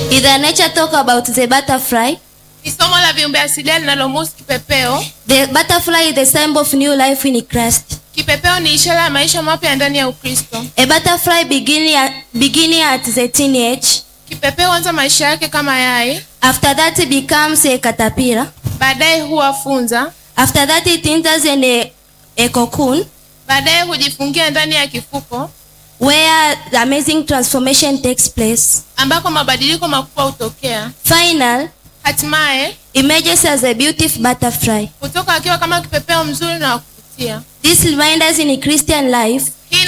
Is the nature talk about the butterfly? Ni somo la viumbe asilia linalomhusu kipepeo. The butterfly is the symbol of new life in Christ. Kipepeo ni ishara ya maisha mapya ndani ya Ukristo. A butterfly beginning at, beginning at the teenage. Kipepeo huanza maisha yake kama yai, After that it becomes a caterpillar. baadaye huwa funza, After that it enters in a, a cocoon baadaye hujifungia ndani ya kifuko where the amazing transformation takes place. ambako mabadiliko makubwa hutokea. Final Hatimaye emerges as a beautiful butterfly. hutoka akiwa kama kipepeo mzuri na wa kuvutia. This reminds us in Christian life